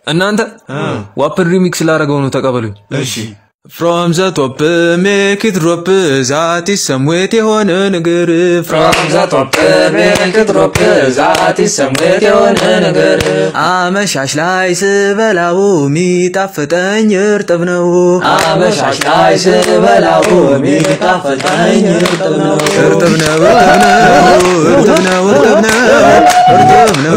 እናንተ ዋፕን ሪሚክስ ላደረገው ነው ተቀበሉኝ። እሺ ፍሮም ዘ ቶፕ ሜክ ኢት ድሮፕ ዛት ኢዝ ሰምዌት የሆነ ነገር ፍሮም ዘ ቶፕ ሜክ ኢት ድሮፕ ዛት ኢዝ ሰምዌት የሆነ ነገር አመሻሽ ላይ ስበላው የሚጣፍጠኝ እርጥብ ነው አመሻሽ ላይ ስበላው የሚጣፍጠኝ እርጥብ ነው እርጥብ ነው እርጥብ ነው እርጥብ ነው እርጥብ ነው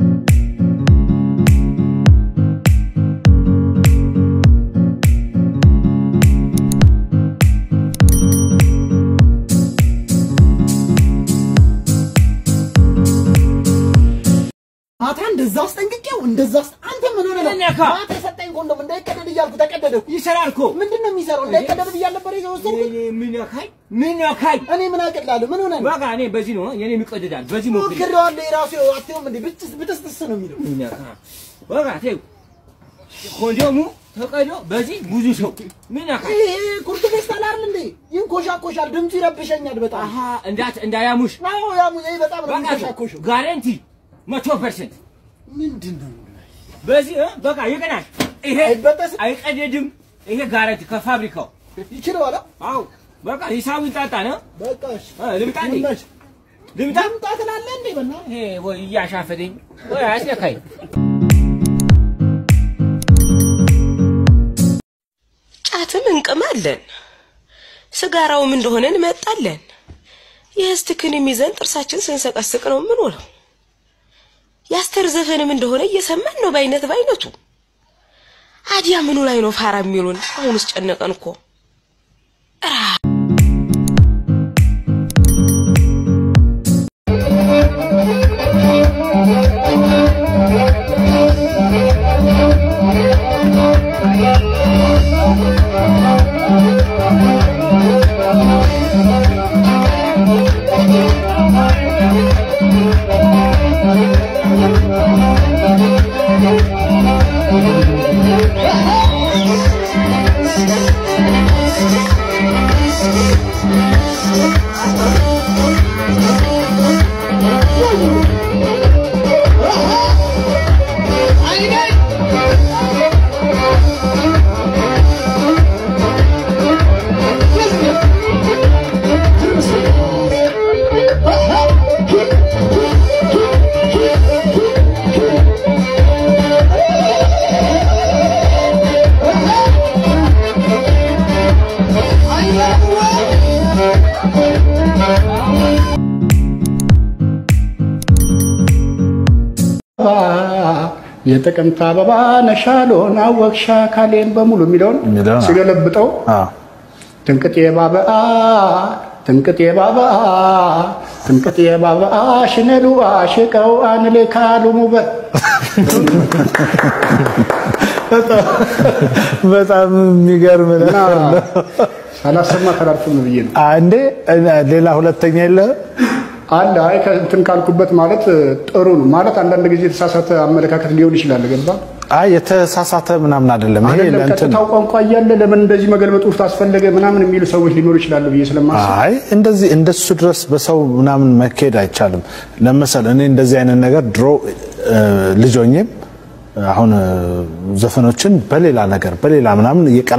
ማታ እንደዛ አስጠንቅቄው እንደዛ አስ- አንተ ምን ሆነ ነው? ነካ? ማታ የሰጠኝ ኮንዶም እንዳይቀደድ እያልኩ ተቀደደኩ። ይሰራል እኮ ምንድን ነው የሚሰራው? እንዳይቀደድ ብያል ነበር የወሰድኩት። እኔ ምን ነካኝ? ምን ነካኝ? እኔ ምን አቅላለሁ? ምን ሆነ ነው? በቃ እኔ በዚህ ነው የኔ የሚቀደዳል። በዚህ ሞክሪ። ሞክሬዋለሁ። የራሱ አትይውም እንዴ? ብትስ ብትስጥስ ነው የሚለው። ምን ነካ? በቃ ተይው። ኮንዶሙ ተቀዶ በዚህ ብዙ ሰው ምን ነካ? ይሄ ኩርት ፌስታል አይደል እንዴ? ይንኮሻኮሻል። ድምፁ ይረብሸኛል በጣም። አሃ እንዳት እንዳያሙሽ አዎ ያሙ ይሄ በጣም ነው በቃ የሚንኮሻኮሸው። ጋራንቲ መቶ ፐርሰንት ምንድን ነው? በዚህ እ በቃ ይቀናል። ይሄ አይበጠስም? አይቀደድም። ይሄ ጋራንቲ ከፋብሪካው ይችለዋል። አው በቃ ሂሳቡ ይጣጣ ነው። በቃ እሺ። እ ልምጣ እንዴ? ይመች። ልምጣ ልምጣ ትላለህ እንዴ? በእናትህ ይሄ ወይ እያሻፈደኝ ወይ አስነካኝ። ጫትም እንቅማለን፣ ስጋራውም እንደሆነ እንመጣለን። የእስትክንም ይዘን ጥርሳችን ስንሰቀስቅ ነው የምንውለው። የአስተር ዘፈንም እንደሆነ እየሰማን ነው በአይነት በአይነቱ። አዲያ ምኑ ላይ ነው ፋራ የሚሉን? አሁንስ ጨነቀን እኮ። የጥቅምት አበባ ነሻሎን አወቅሻ ካሌን በሙሉ የሚለውን የሚለውን ሲገለብጠው አዎ ትንቅጤ ባበአ ትንቅጤ ባበአ ትንቅጤ ባበአ ሽነሉ አሽቀው አንሌ ካሉ ሙበት በጣም የሚገርም እና ነገር ነው። ሳላሰማ ተላልፍም ብዬ ነው አንዴ ሌላ ሁለተኛ የለ አለ። አይ ከእንትን ካልኩበት ማለት ጥሩ ነው ማለት አንዳንድ ጊዜ የተሳሳተ አመለካከት ሊሆን ይችላል። ገባ አይ የተሳሳተ ምናምን አይደለም። ይሄ አይደለም ለእንትን ቀጥታው ቋንቋ እያለ ለምን እንደዚህ መገልበጥ ውስጥ አስፈለገ ምናምን የሚሉ ሰዎች ሊኖሩ ይችላሉ ብዬ ስለማስብ አይ እንደዚህ እንደሱ ድረስ በሰው ምናምን መካሄድ አይቻልም። ለመሰል እኔ እንደዚህ አይነት ነገር ድሮ እ፣ ልጅ ሆኜም አሁን እ፣ ዘፈኖችን በሌላ ነገር በሌላ ምናምን እየቀላ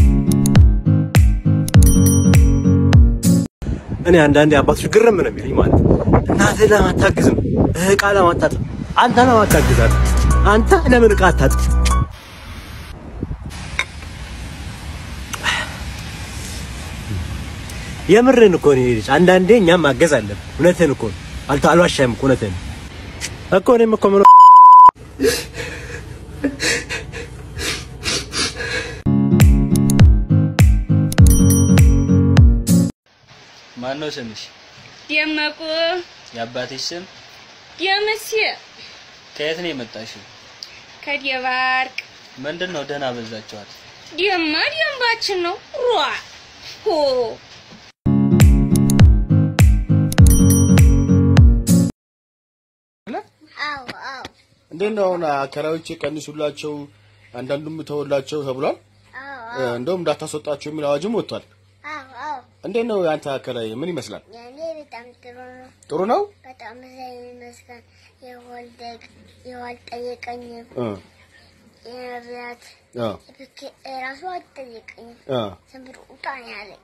እኔ አንዳንዴ አባቶች ግርም ነው የሚለኝ ማለት ነው። እናትህ ለምን አታግዝም? እቃ ለምን አታጥብም? አንተ ለምን አታግዛለህ? አንተ ለምን እቃ አታጥብ? የምርን እኮ ነው ልጅ። አንዳንዴ እኛም ማገዝ አለብን። እውነትህን እኮ ነው። አልተ አልዋሻህም እኮ እውነትህን እኮ እኔም እኮ ምን ማን ነው ስምሽ? ደመቁ የአባትሽ ስም? ደምሴ ከየት ነው የመጣሽው? ከደባርቅ ምንድን ነው ደህና በዛችኋል? ደማ ደንባችን ነው ሯ ሆ እንዴት ነው አሁን አከራዮች ቀንሱላቸው፣ አንዳንዱም ተወላቸው ተብሏል። እንደውም እንዳታስወጣቸው የሚል አዋጅም ወጥቷል። እንዴት ነው የአንተ አከራይ ምን ይመስላል? ያኔ በጣም ጥሩ ነው። ጥሩ ነው። በጣም ዘይ ይመስገን። የወልደግ የዋልጠየቀኝም እ የነቢያት አዎ ብኬ ራሱ አትጠይቀኝም። አዎ ዝም ብሎ ውጣ ነው ያለኝ።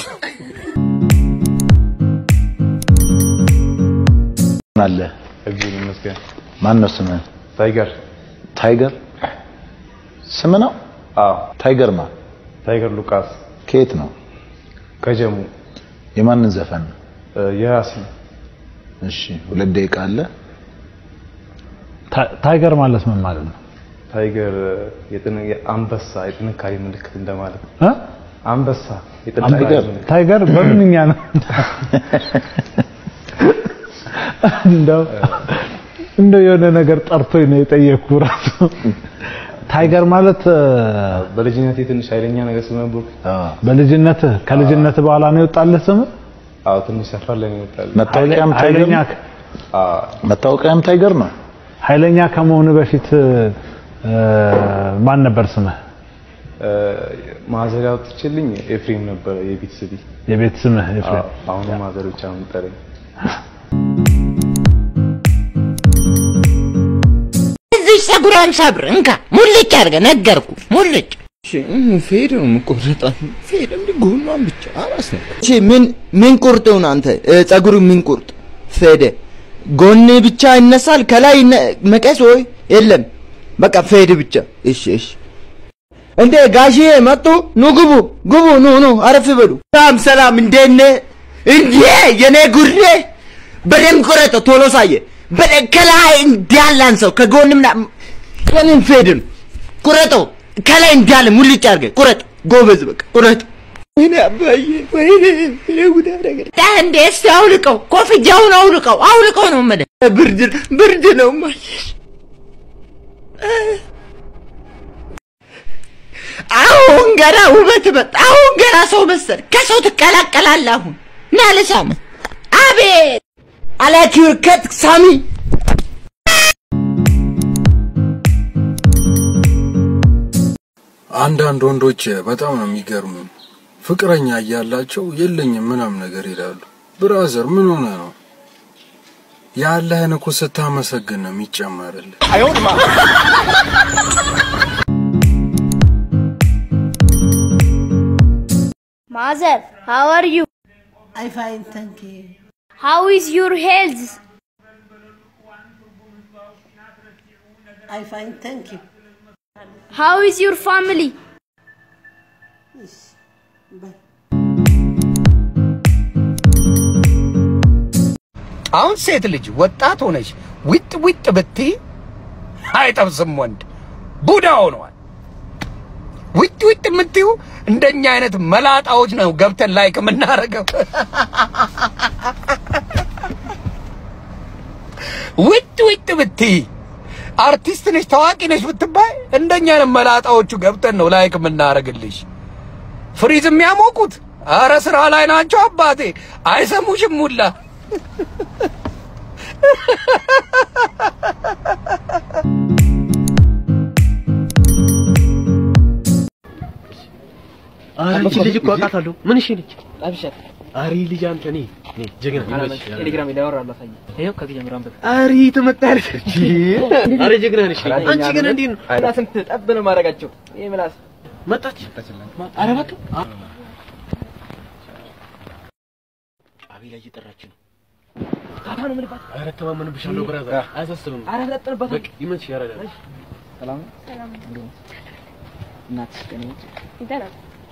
አለ እግዚአብሔር ይመስገን። ማን ነው ስምህ? ታይገር ታይገር ስም ነው? አዎ ታይገር ማ ታይገር ሉቃስ ከየት ነው? ከጀሙ የማንን ዘፈን ነው? የያሲን እሺ ሁለት ደቂቃ አለ። ታ- ታይገር ማለት ምን ማለት ነው? ታይገር የጥን- የአንበሳ የጥንካሬ ምልክት እንደማለት ነው። እ? አንበሳ የጥንካሬ ታይገር ምልክት ታይገር በምንኛ ነው? እንደው እንደው የሆነ ነገር ጠርቶኝ ነው የጠየቅኩ ራሱ። ታይገር ማለት እ፣ በልጅነቴ ትንሽ ኃይለኛ ነገር ስለነበርኩ በልጅነትህ ከልጅነትህ በኋላ ነው የወጣልህ ስም? አዎ ትንሽ ሰፈር ላይ ነው ይወጣል። መታወቂያም ታይገር ኃይለኛ ነው? መታወቂያም ታይገር ነው። ኃይለኛ ከመሆኑ በፊት እ፣ ማን ነበር ስምህ? ማዘር ያወጥችልኝ ኤፍሬም ነበረ የቤት ስቢ የቤት ስምህ ኤፍሬም? አሁን ማዘር ብቻ ነው የምጠራኝ። እዚህ ፀጉሯን ሰብር እንካ ሙልጭ አድርገ ነገርኩ ሙልጭ ፌድ ነው የምቆረጣት። ፌድ እንዲህ ጎኗን ብቻ አላስነካ። እሺ ምን ምን ቁርጥውን አንተ ጸጉሩ ምን ቁርጥ ፌደ ጎን ብቻ ይነሳል ከላይ ይነ- መቀስ ወይ የለም በቃ ፌድ ብቻ። እሺ እሺ እንዴ ጋሼ መጡ። ኑ ግቡ ግቡ ኑ ኑ አረፍ በሉ። ሰላም ሰላም እንዴት ነህ? እንዴ የኔ ጉሬ በደንብ ቁረጠ ቶሎ ሳየ በደንብ ከላይ እንዳለ አንሰው ከጎንም ና ቀንን ፌድን ቁረጠው ከላይ እንዳለ ሙልጭ አድርገህ ቁረጥ። ጎበዝ በቃ ቁረጥ። ወይኔ አባዬ ወይኔ እኔ ጉድ አደረገኝ። እንዴ እስቲ አውልቀው ኮፍያውን አውልቀው አውልቀው ነው የምልህ ብርድ ብርድ ነው ማለት አሁን ገና ውበት መጣ አሁን ገና ሰው መሰል ከሰው ትቀላቀላለህ አሁን ና ልሳምህ አቤት አላኪር ከት ሳሚ አንዳንድ ወንዶች በጣም ነው የሚገርሙኝ። ፍቅረኛ እያላቸው የለኝም ምናም ነገር ይላሉ። ብራዘር ምን ሆነ ነው? ያለህን እኮ ስታመሰግን ነው የሚጨመርልህ። Mother, how are you? I fine, thank you. How is your health? I fine, thank you. How is your family? አሁን ሴት ልጅ ወጣት ሆነች ዊጥ ዊጥ ብትይ አይጠብስም ወንድ ቡዳ ሆነዋል። ዊጥ ዊጥ የምትዩ እንደኛ አይነት መላጣዎች ነው ገብተን ላይክ የምናደርገው። ዊጥ ዊጥ ብትይ አርቲስት ነሽ ታዋቂ ነሽ ብትባይ እንደኛ አይነት መላጣዎቹ ገብተን ነው ላይክ የምናደርግልሽ። ፍሪዝ የሚያሞቁት አረ ስራ ላይ ናቸው አባቴ፣ አይሰሙሽም ሁላ አንቺ ልጅ እኮ አውቃታለሁ። ምን እሺ ልጅ አብሽር። አሪ ልጅ አንተ ነኝ ነኝ ጀግና ይመች ቴሌግራም ላይ አወራለሁ አሳየኝ። ይኸው ከዚህ ጀምሮ አንብብ። አሪ ትመጣለች። አሪ ጀግና ነሽ። አንቺ ግን እንዴት ነው? እና ስንት ጠብ ነው ማድረጋቸው? ይሄ ምላስ መጣች። አረ እባክህ ጫቢ ላይ እየጠራች ነው። ታታ ነው የምልባት። አረ ተማመንብሻለሁ ብራዘር፣ አያሳስብም። አረ ለጥንባት በቃ ይመች ያረዳ ሰላም ሰላም እናትሽ ቀን ነች። ደህና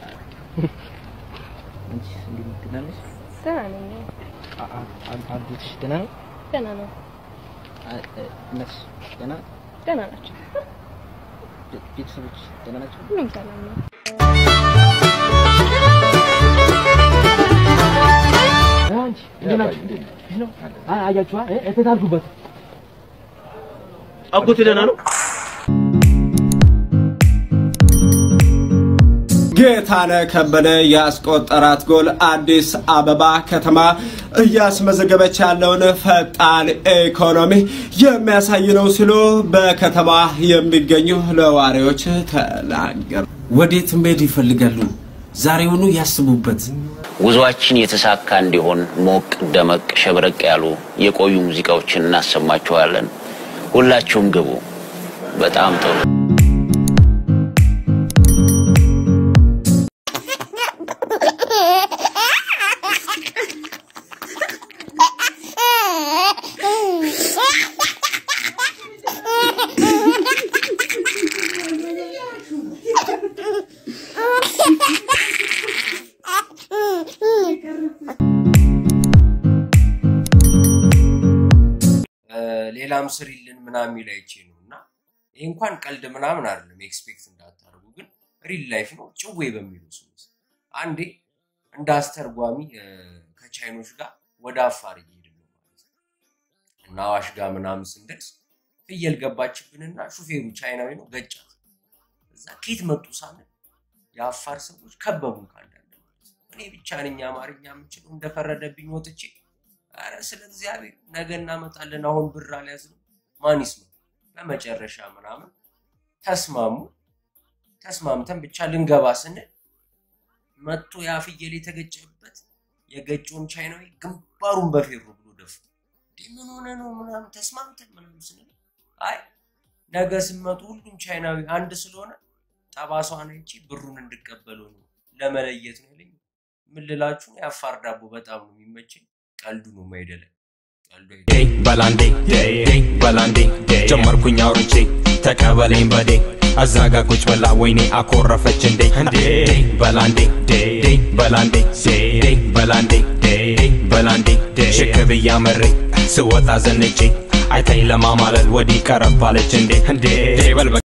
አንቺ እንዴት ነሽ? ደህና ነሽ? ደህና ነኝ። አ- አ- አ- አጎትሽ ደህና ነው? ደህና ነው። አ- እ- እናትሽ ደህና ደህና ናቸው። ቤ- ቤተሰቦች ደህና ናቸው? ሁሉም ሰላም ነው። አንቺ እንዴት ናችሁ? እንዴት ነው? አ- አያችኋ? እ- እቴት አልኩበት። አጎቴ ደህና ነው? ጌታነህ ከበደ ያስቆጠራት ጎል አዲስ አበባ ከተማ እያስመዘገበች ያለውን ፈጣን ኢኮኖሚ የሚያሳይ ነው ሲሉ በከተማ የሚገኙ ነዋሪዎች ተናገሩ። ወዴት መሄድ ይፈልጋሉ? ዛሬውኑ ያስቡበት። ጉዟችን የተሳካ እንዲሆን ሞቅ ደመቅ ሸብረቅ ያሉ የቆዩ ሙዚቃዎችን እናሰማችኋለን። ሁላችሁም ግቡ። በጣም ጥሩ። ስሪልን ምናምን የሚል አይቼ ነው እና ይህ እንኳን ቀልድ ምናምን አይደለም፣ ኤክስፔክት እንዳታደርጉ ግን ሪል ላይፍ ነው። ጭዌ በሚለው ስም ውስጥ አንዴ እንደ አስተርጓሚ እ፣ ከቻይኖች ጋር ወደ አፋር እየሄድን ነው ማለት ነው እና አዋሽ ጋር ምናምን ስንደርስ ፍየል ገባችብንና ሹፌሩ ቻይናዊ ነው ገጫት። እዛ ኬት መጡ ሳንል የአፋር ሰዎች ከበቡን ካንዳንድ ማለት ነው። እኔ ብቻ ነኝ አማርኛ የምችለው እንደፈረደብኝ ወጥቼ ኧረ ስለ እግዚአብሔር ነገ እናመጣለን አሁን ብር አልያዝንም ማን ይስማ በመጨረሻ ምናምን ተስማሙ ተስማምተን ብቻ ልንገባ ስንል መጥቶ ያ ፍየል የተገጨበት የገጨውን ቻይናዊ ግንባሩን በፌሮ ብሎ ደፉ እንዴ ምን ሆነ ነው ምናምን ተስማምተን ምናምን ስንል አይ ነገ ስመጡ ሁሉም ቻይናዊ አንድ ስለሆነ ጠባሷን አይቼ ብሩን እንድቀበለው ነው ለመለየት ነው ያለኝ። ምን ልላችሁ ነው፣ የአፋር ዳቦ በጣም ነው የሚመቸኝ። ቀልዱ ነው የማይደለኝ። ቀልዱ አይደለም። ዴይ በላንዴ ዴይ በላንዴ ጀመርኩኝ አውርቼ ተቀበለኝ በዴ አዛጋ ቁጭ ብላ ወይኔ አኮረፈች እንዴ እንዴ ዴይ በላንዴ ዴይ በላንዴ ዴይ በላንዴ ዴይ በላንዴ ሽክ ብያ መሬ ስወጣ ዘንጬ አይታኝ ለማማለል ወዲህ ቀረባለች እንዴ እንዴ በል